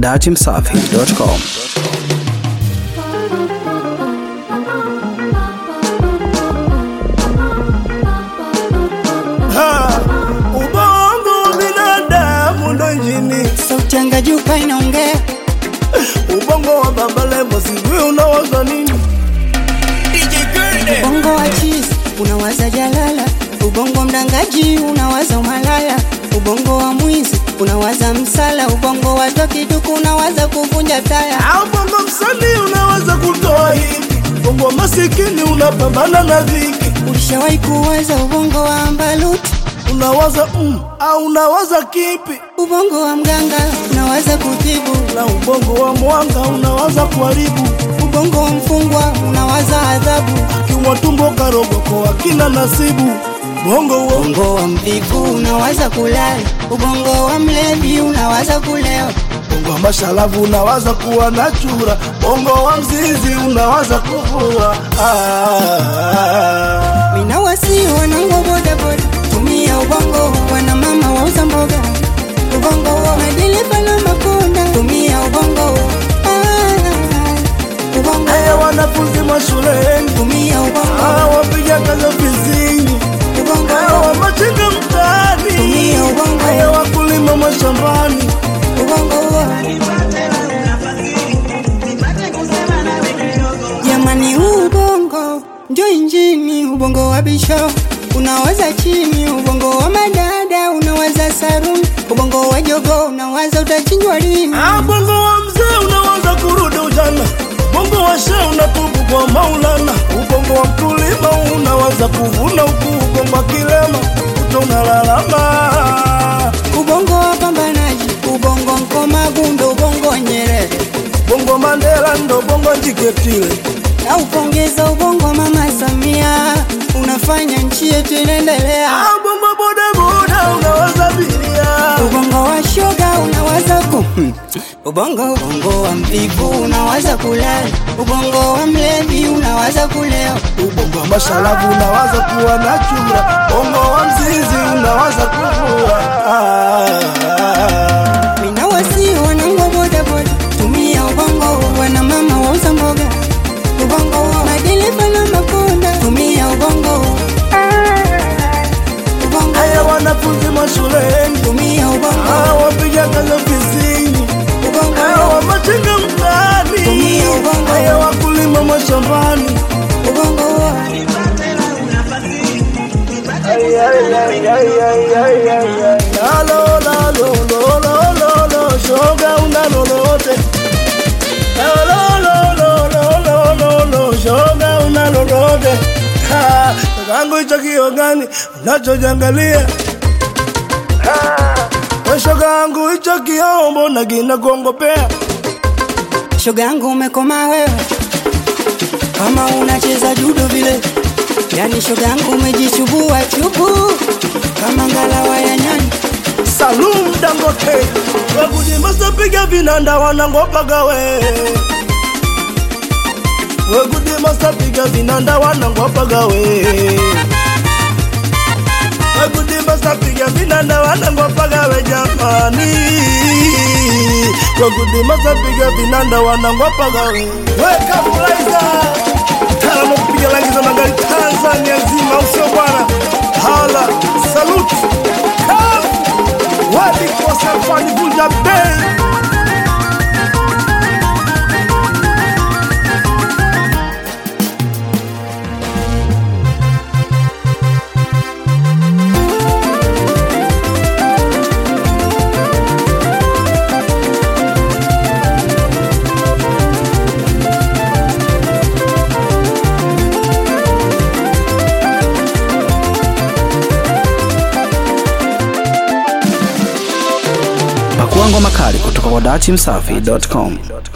datimsafi.com. Ha, ubongo wa binadamu ndo injini, sauti anga juu pa inaongea ubongo wa baba Levo sijui unawaza nini? ubongo wa chizi unawaza jalala ubongo mdangaji unawaza umalaya ubongo wa mwizi unawaza msala ubongo wa tokiduku unawaza kuvunja taya Au bongo msanii unaweza kutoa hivi, bongo wa masikini unapambana na dhiki, ulishawahi kuwaza ubongo wa ambaluti unawaza mm, au unawaza kipi? ubongo wa mganga unawaza kutibu Na ubongo wa mwanga unawaza kuharibu, ubongo wa mfungwa unawaza adhabu kiwa tumbo karogoko akina nasibu, bongo wa ubongo wa mvivu unawaza kulala ubongo wa mlevi unawaza kulewa bongo wa mashalavu unawaza kuwa na chura, bongo wa mzizi unawaza kuvua ah. Mina wasi wanangu bodaboda, tumia ubongo wana mama wauza mboga, ubongo wa madereva na makonda, tumia ubongo ah, ubongo Haya wanafunzi mashuleni, tumia ubongo hawa wapiga kazi ofisini, ubongo hawa machinga mtaani, Tumia ubongo. haya wakulima mashambani. ubongo jamani, huu ubongo ndio injini, ubongo wa bisho unawaza chini, ubongo wa madada unawaza saruni, ubongo wa jogo unawaza utachinjwa lini. Ah, bongo wa mzee unawaza kurudi ujana, bongo wa shehe unatubu kwa Maulana, ubongo wa mkulima unawaza kuvuna huku ubongo wa kilema kuto unalalama. ubongo wa pambanaji, ubongo mkomagu ndo ubongo wa Nyerere, Bongo Mandela ndo bongo Jiketile, na upongeza ubongo wa mama Samia, unafanya nchi yetu inaendelea. ah, bongo bodaboda unawaza abiria Ubongo wa shoga unawaza ku ubongo ubongo wa mvivu unawaza kulala, ubongo wa mlevi unawaza kulewa, ubongo wa mashalavu unawaza kuwa na chura, bongo wa mzizi unawaza kuvua ah. mina wasi wanangu bodaboda, tumia ubongo wana mama wauza mboga, ubongo wa madereva na makonda, tumia ubongo ubongo Haya wanafunzi mashuleni, tumia ubongo hawa wapiga kazi ofisini, hawa ubongo machinga mtaani, Tumia ubongo. haya wakulima mashambani. ubongo wa Ay, ay, ay, ay, ay, ay, ay, ay. Lalo, lalo, lo, lo, lo, lo, shoga una lolote. Lalo, lo, lo, lo, lo, lo, lo, shoga una lolote. Ha, Kakangu hicho kio gani unachojangalia? We shoga yangu hicho kiombo na kina kuongopea shoga yangu umekoma wewe, kama unacheza judo vile, yani shoga yangu umejichubua chubu kama ngalawa ya nyani. Salum Dangote wekudimasa piga vinanda wanangopaga we wekudimasa piga vinanda wanangopaga we wekudimasa piga vinanda wanangopaga we jamani wekudimasa piga vinanda wanangopaga we wekamulaiza taalamu kupiga rangi za magari Tanzania nzima usio bwana hala saluti kazi walikosa fani vunja bei Pakua ngoma kali kutoka kwa datimsafi.com.